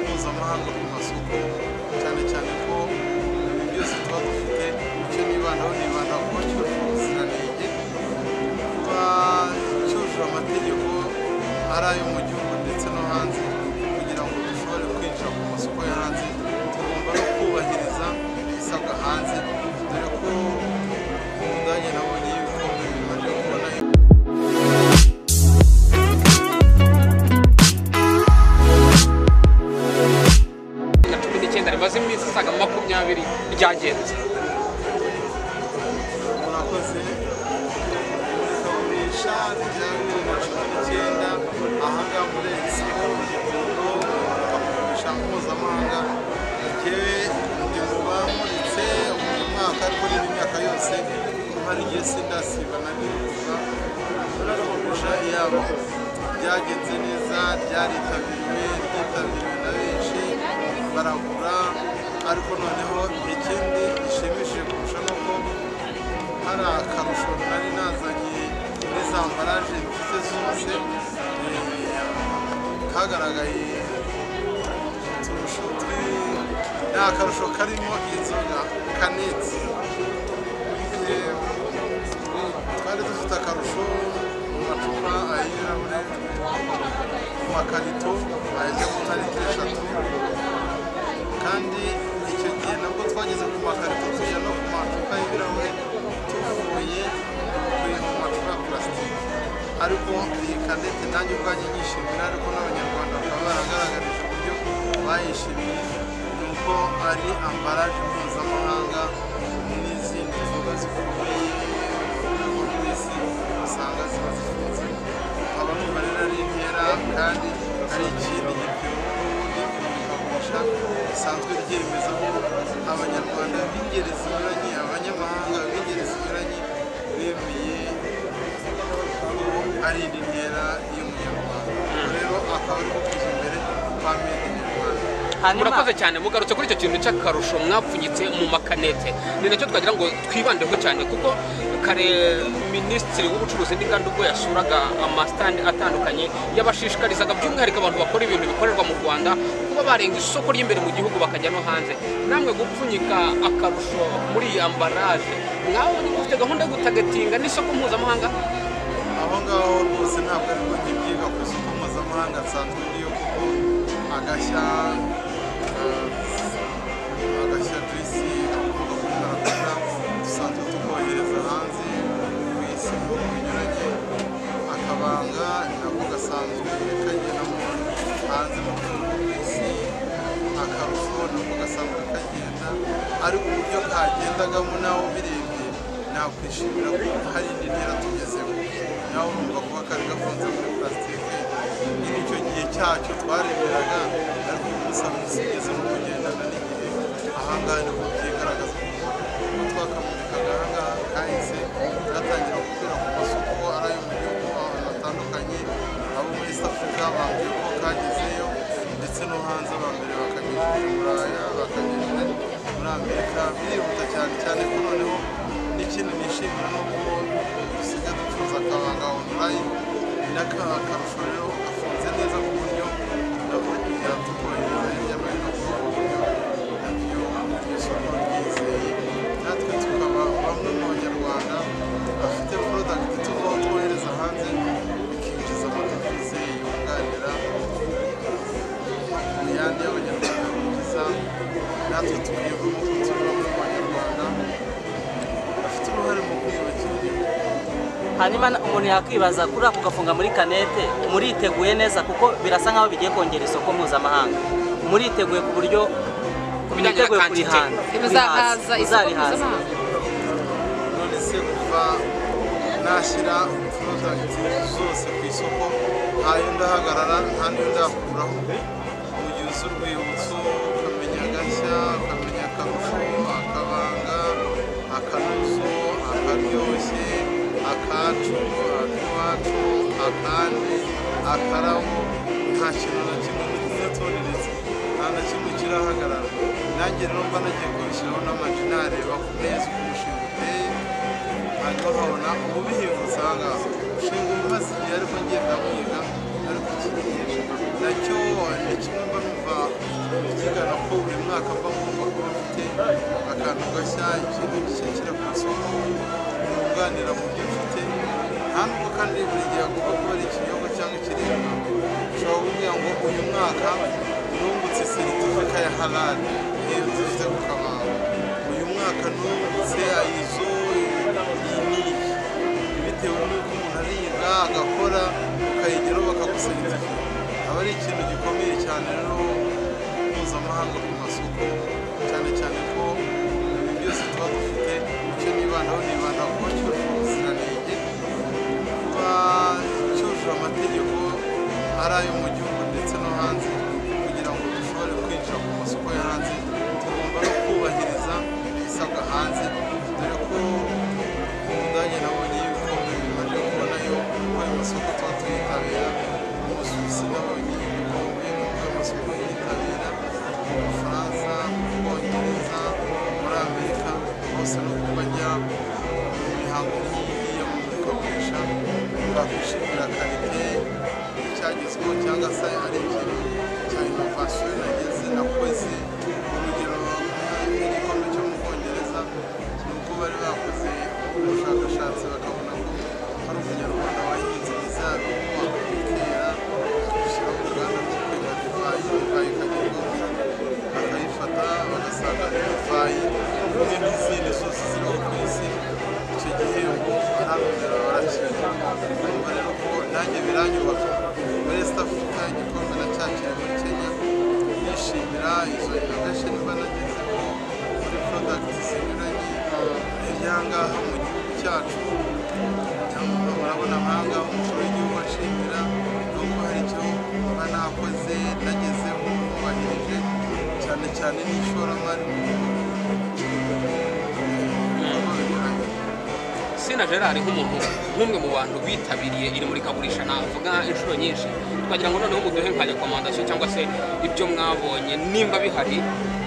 umuhanga ku masuku cyane cyane ko ibintu byose tuba dufite icyo nibandaho nibandaho kuba cyujuje ubuziranenge kuba cyujuje amategeko ari ayo mu gihugu ndetse no hanze kugira ngo dushobore kwinjira ku masoko yo hanze tugomba no kubahiriza ibisabwa hanze dore ko mu budage nabonye yuko bimaze kubona na cumi n'icyenda rimaze iminsi isaga makumyabiri ryagenze murakoze imurikagurisha rya bibiri na cumi n'icyenda ahangaha muri egisipo mu imurikagurisha mpuzamahanga njyewe ndi mu bamuritse uyu mwaka ariko n'indi myaka yose hari igihe sindasiba nanifuza imurikagurisha yabo ryagenze neza ryaritabiriwe ryitabiriwe na benshi baragura ariko noneho ikindi gishimishije kurusha ni uko hari akarusho nari nazanye muri za ambaraje mfite zose eh, kagaragaye uturusho turi ni akarusho karimo inzoga kanetse Eh, twari dufite akarusho mu macupa ay'ibirahure mu makarito ayajya mu nka litiro eshatu kandi icyo gihe nabwo twageze ku makarito tujya no ku macupa y'ibirahure tuvuye ku macupa ya purasitike ariko iyi kadete nanjye ubwanjye nyishimira ariko n'abanyarwanda bakaba baragaragarije uburyo bayishimiye ni uko ari ambaraje mpuzamahanga n'izindi nzoga zikomeye mu rwego rw'isi usanga ziba zifunze nkaba numva rero ari intera kandi ari ikindi gipimo n'imurikagurisha risanzwe ryemeza ko abanyarwanda b'ingeri zinyuranye abanyamahanga b'ingeri zinyuranye bemeye ko ari indi ntera y'umunyarwanda rero akaba ari guteza imbere kwa made in rwanda murakoze cyane mugarutse kuri icyo kintu cy'akarusho mwapfunyitse mu makanete ni nacyo twagira ngo twibandeho cyane kuko kare minisitiri w'ubucuruzi n'inganda ubwo yasuraga amasitandi atandukanye yabashishikarizaga by'umwihariko abantu bakora ibintu bikorerwa mu rwanda kuba barenga isoko ry'imbere mu gihugu bakajya no hanze namwe gupfunyika akarusho muri iyi ambaraje mwawe mufite gahunda yo gutagatinga n'isoko mpuzamahanga aho ngaho rwose ntabwo ari ngo njye byiga ku isoko mpuzamahanga nsanzwe niyo kuko agashya eh, agashya juice gakomoka kuri karakara dusanzwe tukohereza hanze ku isi mu bihugu binyuranye akabanga nako gasanzwe kagera mu hanze mu bihugu by'isi akarusho nako gasanzwe kagenda ariko uburyo kagendagamo nawo birebye nakwishimira ko hari indi ntera tugezemo nawe urumva kuba kari gafunze muri purasitike nyine icyo gihe cyacyo twaremeraga ariko uyu munsi hari usigeze no kugendana n'igihe ahangaha niho byigaragaza kuko twakamanikaga ahangaha kahise gatangira gukwira ku masoko ari ayo mu gihugu abantu batandukanye abo muri east africa bambwiye ko kagezeyo ndetse no hanze aba mbere bakageza i buraya bakageza muri amerika birihuta cyane cyane ko noneho n'ikindi nishimira ni uko dusigaye ducuruza akabanga online n'akarusho rero gafunze neza ku buryo nabwo kugira tukohereza hirya no hino ku buryo nabyo ni isoko ryizeye natwe tukaba bamwe mu banyarwanda bafite porodagiti tuvaho twohereza hanze bikinjiza amadovize yunganira imihanda y'abanyarwanda myiza natwe tukiyumvamo ko tubamo mu banyarwanda bafite uruhare mu kwiyubakira igihugu hanyuma umuntu yakwibaza kuri ako gafunga muri kanete muriteguye neza kuko birasa nkaho bigiye kongera isoko mpuzamahanga muriteguye ku buryo bijyanye na mwiteguye quantity. kurihana bizahaza isoko muzarihaza mpuzamahanga none se kuva nashyira porodagiti zose ku isoko ntayo ndahagarara nta niyo ndakuraho ugize urwibutso ukamenya agashya ukamenya akarusho akabanga akanozo akaryoshye akacu ak'iwacu akandi akarabo nta kintu na kimwe nigeze tuneretse nta na kimwe kirahagarara nanjye rero mba nagiye kubishyiraho n'amaji nareba ku neza uko umushinga uteye hanyuma nkabona ububihinga usanga ushinga umaze igihe ariko ngenda wiga ariko iki gihe nacyo ni kimwe mba numva mwaka mba ngomba kuba mfite akantu gashya ikintu gishya kiri ku isoko kunganira mu byo mfite nta nubwo kandi buri gihe agomba kuba ari ikinyobwa cyangwa ikiribwa ushobora kumbwira ngo uyu mwaka nungutse seritifika ya halali yewe dufite ku kabango uyu mwaka nungutse ayizo yiniki bitewe n'uko umuntu ariga agakora ukayigeraho bakaguseritifika aba ari ikintu gikomeye cyane rero mpuzamahanga ku masoko cyane cyane ko ibintu byose tuba dufite icyo nibandaho nibanda kuba cyujuje ubuziranenge kuba cyujuje amategeko ari ayo mu gihugu ndetse no hanze kugira ngo dushobore kwinjira ku masoko yo hanze tugomba no kubahiriza ibisabwa hanze dore ko umudage nabonye ibikombe bimaze kubonayo ko ayo masoko tuba tuyitabira umusuwisi nabonye ibikombe kuko ayo masoko yitabira mu bufaransa mu bwongereza muri amerika hose no kuba ajya mu mihango nk'iyi yo mu murikagurisha bakwishimira karite icyagezweho cyangwa se ari ikintu cya inovasiyo nageze nakoze urugero nk'igikombe cyo mu bwongereza ni uko bari bakoze ubushakashatsi bakabona ko hari umunyarwanda wahinze imizabibu akayitera akayishyira mu ruganda rwitwa divayi divayi ikagerwaho bakayifata bagasarura divayi hamwe n'izindi zose ziriho ku isi icyo gihembo barabonera barakira urumva rero ko nanjye biranyubaka muri East Africa igikombe nacyakiriye muri Kenya nishimira izo innovation mba nagezeho muri product zinyuranye ibyangaha mu gihugu cyacu cyangwa murabona amahanga umukuru w'igihugu ashimira nuko hari icyo mba nakoze nagezeho mwubahirije cyane cyane n'ishoramari mu bikorwa binyuranye sena gerard nk'umuntu nk'umwe mu bantu bitabiriye iri murikagurisha navuga inshuro nyinshi twagira ngo noneho muduhe nka rekomandasiyo cyangwa se ibyo mwabonye nimba bihari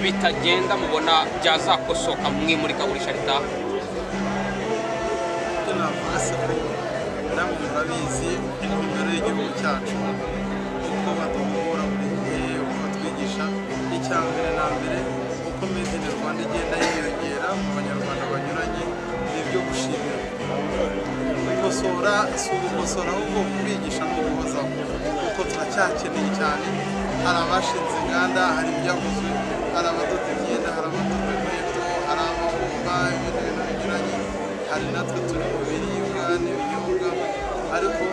bitagenda mubona byazakosoka mu imurikagurisha ritaha icyo navuga se ko namwe murabizi intumbero y'igihugu cyacu uko baduhugura buri gihe uko batwigisha icya mbere na mbere uko made in rwanda igenda yiyongera mu banyarwanda banyuranye ni ibyo gushimira gukosora si ugukosora ahubwo kubigisha no guhozaho kuko turacyakeneye cyane hari abashinze inganda hari ibyakozwe hari abadoda imyenda hari abadoda inkweto hari amabumba ibindi bintu binyuranye hari natwe turi mu biribwa n'ibinyobwa ariko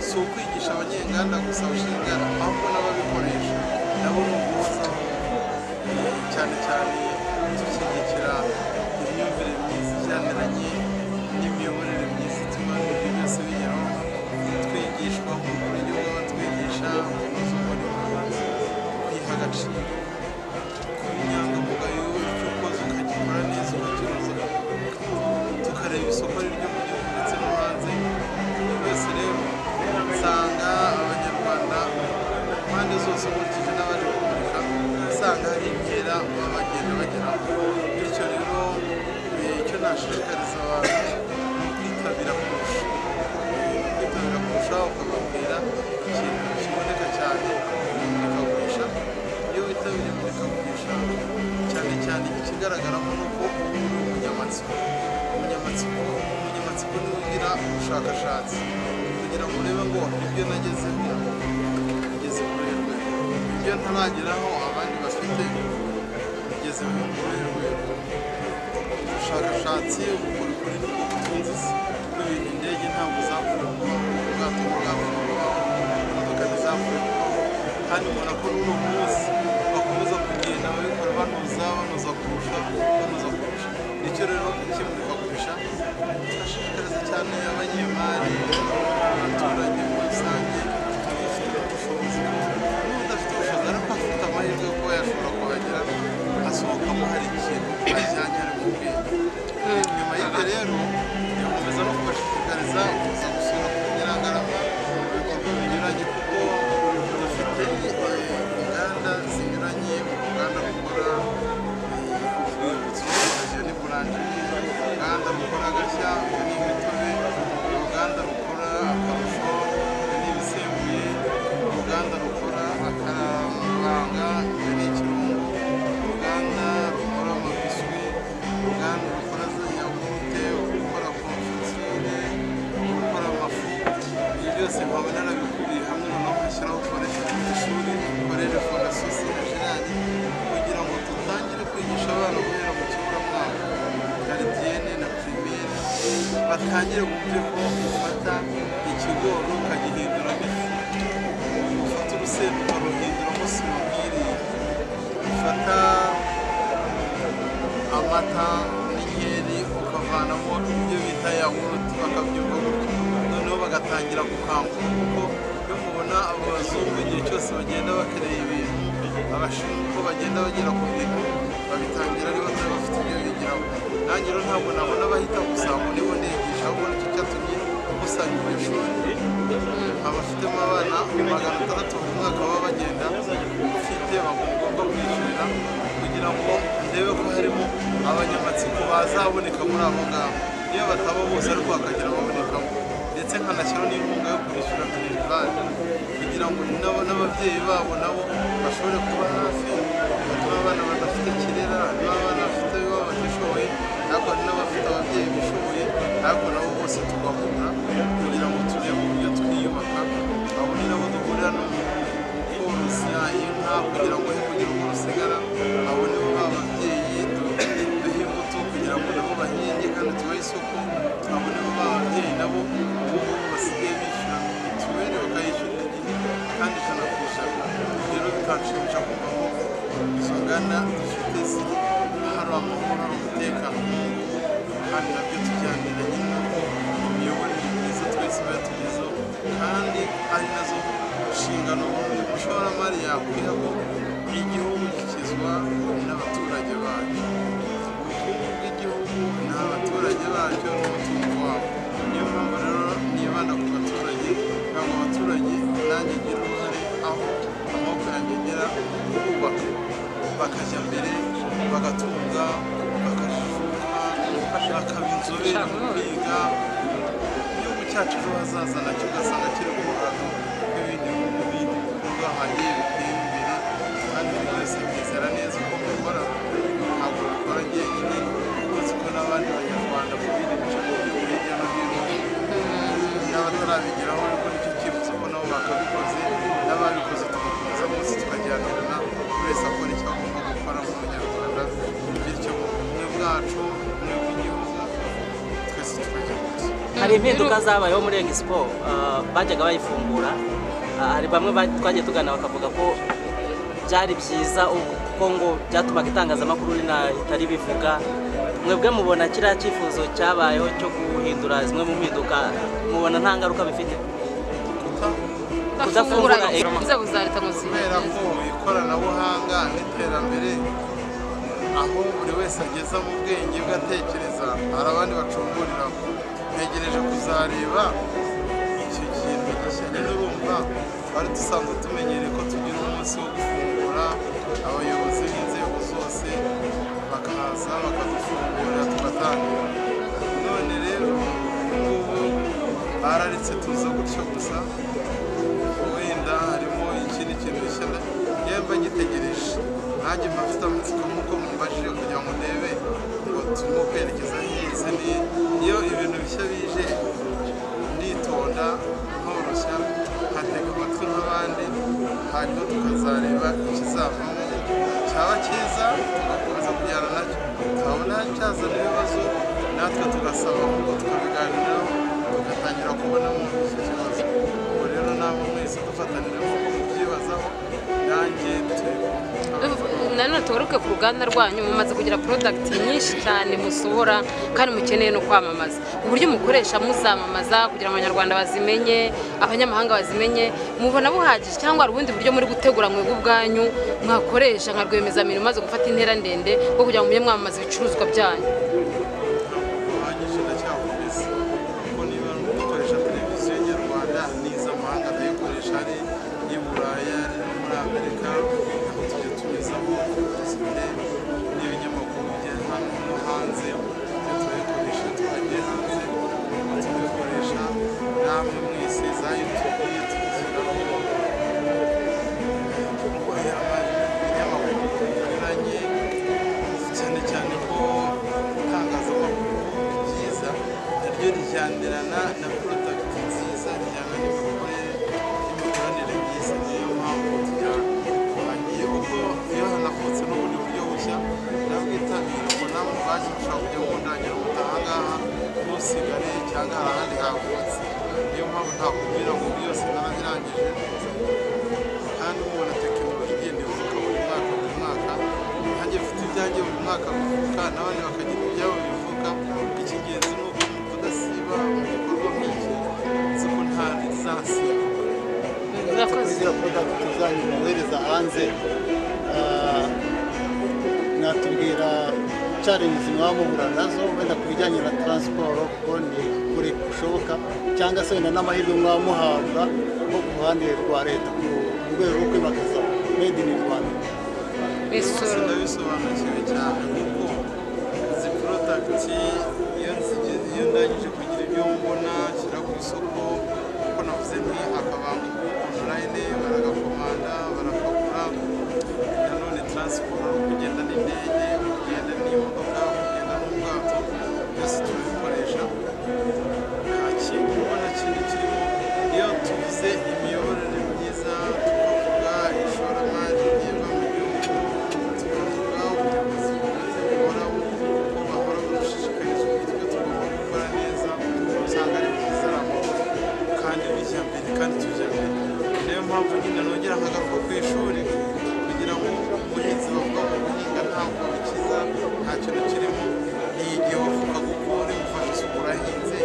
si ukwigisha abanyenganda gusa bashinga ahubwo n'ababikoresha nabo ni uguhozaho cyane cyane dushyigikira imyumvire myiza ijyaniranye n'imiyoborere myiza ituma ibintu byose bigeraho twigishwa ku buryo batwigisha kunoza umurimo kwiha agaciro kuba inyangamugayo icyo ukoze ukagikora neza ukakiroza tukareba isoko ryo mu gihugu ndetse no hanze ibyo byose rero usanga abanyarwanda mu mpande zose ukurikije n'abaje kumurika usanga hari inkera baba bagenda bageraho bityo rero eh, icyo nashishikariza abantu ni ukwitabira kurusha kwitabira kurusha ukababwira ikintu kiboneka cyane mu imurikagurisha iyo witabiriye imurikagurisha cyane cyane ikigaragaramo ni uko uba uri umunyamatsiko umunyamatsiko umunyamatsiko niwe ugira ubushakashatsi kugira ngo urebe ngo ibyo nagezeho ngeze kuri rwego ibyo ntarageraho abandi bafite ngeze kuri rwego ubushakashatsi ubukorikori nibwo butunze isi n'ibintu indege ntabwo zavuye kubaho ubwato bwabo kubaho imodoka ntizavuye kubaho kandi mbona ko n'uno munsi bakomeza kugenda babikora banoza banoza kurusha banoza kurusha nicyo rero ikimurikagurisha kirashishikariza cyane abanyemari abaturage muri rusange abafite ubushobozi n'udafite ubushobozi ariko afite amahirwe yo kuba yashobora kuhagera asohokamo hari ikintu ajyanye ari mu bwenge nyuma y'ibyo rero yakomeza no kubashishikariza kuza gusura ku Nyirangarama mu bikorwa binyuranye kuko dufite eh, inganda bihangire ku buryo ko ufata ikigori ukagihinduramo ifu ufata urusenda ukaruhinduramo sima ubwiriye ufata amata n'inkeri ukavanamo ibyo bita yawurute bakabyuka gutyo noneho bagatangira gukanguka kuko iyo mubona abo bazungu igihe cyose bagenda bakeneye ibintu abashinzwe uko bagenda bagera ku bintu babitangira ari batari bafite ibyo bigiraho nanjye rero ntabwo nabona bahita gusa ngo nibo nigisha ahubwo nicyo cyatumye usanga iryo shuri abafitemo abana magana atandatu ku mwaka baba bagenda ufite bagomba kwishyurira kugira ngo ndebe ko harimo abanyamatsiko bazaboneka muri abo ngabo iyo bataba bose ariko hakagira ababonekamo ndetse nkanashyiraho n'inkunga yo kwishyura minerivare kugira ngo nabo n'ababyeyi babo nabo bashobore kuba hafi batuma abana badafite kirera n'abana bafite ibibazo batishoboye ariko hari n'abafite ababyeyi bishoboye ariko nabo bose tugahura kugira ngo tujye mu buryo twiyubaka abo ni nabo duhurira no mu korosya inka kugira ngo he kugira uko rusigara abo nibo ba babyeyi duha imbuto kugira ngo nabo bahinge kandi tubahe isoko abo nibo ba babyeyi nabo ubu basigaye bishyura mituweli bakayishyurira igihe kandi ijana ku ijana rero bikanshimisha kumva ko tungana dufite ziri hari amahoro hari umutekano kandi nabyo tujyanira nyine ko imiyoborere myiza twese iba yatugezeho kandi ari nazo nshingano uyu mushoramari yakwiha ko igihugu gikizwa n'abaturage bacyo ubukungu bw'igihugu ni abaturage bacyo n'umutungo wabo niyo mpamvu rero nibanda ku baturage kugira ngo abaturage nanjye ngire uruhare aho amaboko yanjye agera bubaka bakajya mbere bagatunga bakajijura bakaba inzobere mu kwiga igihugu cyacu ejo hazaza nacyo ugasanga kiri ku muhanda n'ibindi bihugu bindi bikorwa hagiye biteye imbere kandi buri wese yizera neza uko bikora ntabwo bikora njyenyine uzi ko n'abandi banyarwanda mu bindi bice by'igihugu hirya no hino n'abatarabigeraho ariko nicyo cyifuzo ko nabo bakabikoze n'ababikoze tugakomeza bose tukajyanirana buri wese akora icyo agomba gukora nk'umunyarwanda bityo ubumwe bwacu ubumwe bw'igihugu twese tukajya gusa hari impinduka zabayeho muri Eng siporo bajyaga bayifungura ah, hari bamwe ba- twagiye tugana bakavuga ko byari byiza u- kuko ngo byatumaga itangazamakuru rina- ritari bivuga mwebwe mubona kiriya cyifuzo cyabayeho cyo guhindura zimwe mu mpinduka mubona nta ngaruka bifite bafungura Kudafungura egg. inzego za leta ngo kubera zibegeze ko ikoranabuhanga n'iterambere aho buri wese ageza mu bwenge bwe atekereza hari abandi bacunguriraho ntegereje kuzareba icyo kintu gishya nyine urumva twari dusanzwe tumenyereye ko tugira umunsi wo gufungura abayobozi b'inzego zose bakaza bakadufungurira tugatangira none rero ubu bararitse tuza gutyo gusa wenda harimo ikindi kintu gishya njyewe mba ngitegereje nanjye mba mfite amatsiko nk'uko mubajije kugira ngo ndebe ngo turimo kwerekeza heza ni iyo ibintu bishya bije nditonda nkoroshya nkatega amatwi nk'abandi hanyuma tukazareba ikizavamo cyaba cyiza tugakomeza kujyana nacyo twabona cyazana ibibazo natwe tugasaba ahubwo tukabiganiraho tugatangira kubonamo icyo kibazo ubu rero nabo mwese dufatanira amaboko mubyibazaho nanjye turi kumwe. nanone tugaruke ku ruganda rwanyu mumaze kugira porodagiti nyinshi cyane musohora kandi mukeneye no kwamamaza uburyo mukoresha muzamamaza kugira ngo abanyarwanda bazimenye abanyamahanga bazimenye mubona buhagije cyangwa hari ubundi buryo muri gutegura mwebwe ubwanyu mwakoresha nka rwiyemezamirimo maze gufata intera ndende bwo kugira ngo mujye mwamamaza ibicuruzwa byanyu uhagije ndacyakomeza kuko niba dukoresha televiziyo nyarwanda n'iz'amahanga ndayikoresha ari i buraya ari no muri amerika aho tujya tunyuzamo dufite n'ibinyamakuru bya hano no hanze ibyo turabikoresha twagiye hanze tubikoresha namwe mwese za yutubi tuziraho kubahera abana ibinyamakuru binyuranye cyane cyane ko nta cyangwa hari ahandi havutse niyo mpamvu ntakubwira ngo byose narabirangije kandi mubona tekinoloji igenda ivuka buri mwaka buri mwaka nanjye mfite ibyanjye buri mwaka bivuka n'abandi bakagira ibyabo bivuka icy'ingenzi ni uko kudasiba mu gikorwa nk'iki nzi ko nta rizasiba murakoze ziriya porodagiti zanyu mwohereza hanze ah, mwatubwira challenges mwaba muhura nazo wenda ku bijyanye na transport kuko ni kure gushoboka cyangwa se wenda n'amahirwe mwaba muhabwa nko ku ruhande rwa leta ku- mu rwego rwo kwimakaza made in rwanda bisoro sinabisobanukiwe cyane kuko izi porodagiti iyo nzige- iyo ndangije kugira ibyo mbona nshyira ku isoko kuko navuze ni akabanga online baragakomanda barakagura nanone taransiporo ari ukugenda n'indege kugenda n'imodoka kugenda n'ubwato byose turabikoresha nta kintu ubona kindi kirimo iyo tuvuze imiyoborere myiza tukavuga ishoramari ryibwa mu gihugu tukavuga ubuyobozi bwiza buhoraho ko bahora badushishikariza uburyo tugomba gukora neza usanga ari byiza ari amahoro kandi bijya mbere kandi tujya mbere niyo mpamvu nyine nongera nkagaruka ku ishuri kugira ngo umuhinzi bavuga ngo guhinga ntabwo bikiza nta kintu kirimo ni igihe wavuga kuko uri gufasha isuku urahinze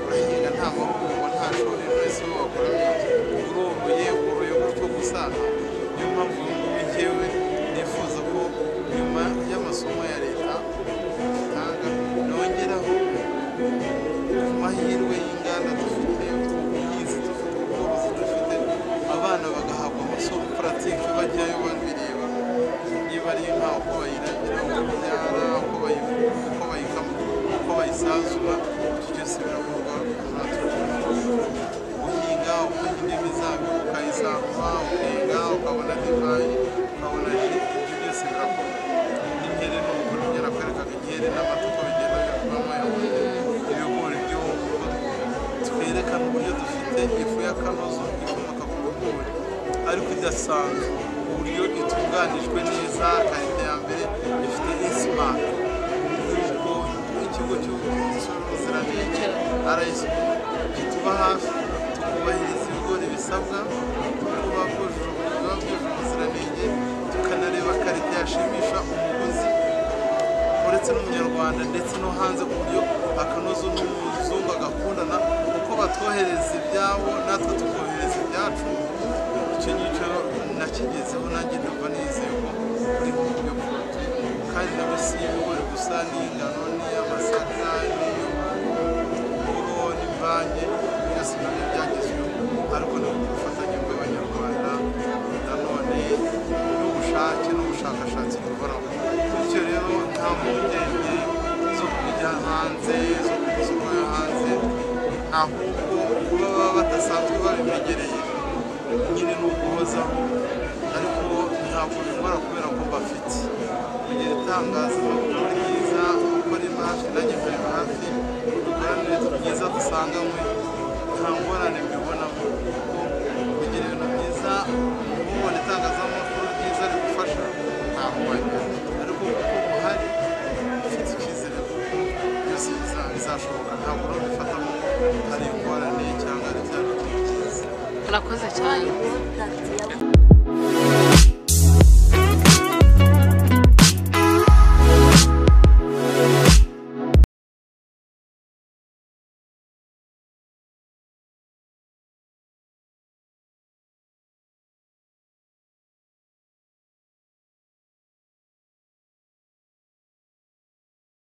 urahinga nta mahugurwa nta shuri wese wakoramo uroboye woroye gutyo gusa niyo mpamvu uyu nguyu njyewe nifuza ko nyuma y'amasomo ya leta itanga nongeraho ku mahirwe y'inganda dufite ubuhinzi dufite ubworozi dufite abana bagahabwa amasomo puratike bajyayo babireba niba ari inka uko bayiragira uko babyara uko bayi- uko bayikama uko bayisazura ibyo byose birakorwa natwe guhinga ukagira imizabibu ukayisarura ukenga ukabona divayi ukabona ji ibyo byose birakorwa n'inkeri ni umugore ugera kwerekana inkeri n'amata uko bigenda bikorwamo ibigori by'uko twerekana uburyo dufite ifu y'akanozo ikomoka ku bigori ariko idasanzwe uburyo itunganijwe neza karite ya mbere ifite isimati ubwo ikigo cy'ubuvuzi ubuziranenge arayiswe kituba hafi tukubahiriza ibigori bisabwa tuba bwujuje ubuzima bwujuje ubuziranenge tukanareba karite yashimisha umuguzi uretse n'umunyarwanda ndetse no hanze ku buryo akanoza n'umuzungu agakundana kuko batwohereza ibyabo natwe tukohereza ibyacu icyo ngicyo nakigezeho nanjye ndumva nizeye ko uri kuvuga poroduwi kandi nabo si ibigori gusa n'ingano n'iy'amasaka n'iy'uburo n'imvange byose nabyo byagezweho ariko ni ubufatanye bw'abanyarwanda nanone n'ubushake n'ubushakashatsi buhoraho bityo rero nta mpungenge zo kujya hanze zo ku isoko yo hanze ahubwo kuba baba badasanzwe babimenyereye nyine ni ukuhozaho ariko ntabwo bikora kubera ko bafite kugira itangazamakuru ryiza gukora imashi nanjye nkorera hafi dukoranire byiza dusanganywe nta ngorane mbibonamo kuko kugira ibintu byiza mubona itangazamakuru ryiza rigufasha ntabwo wajya ariko kuko uhari ufite icyizere ko byose biza- bizashoboka ntabwo urabifatamo hari ingorane cyangwa ari ibyago byiza murakoze cyane porodagiti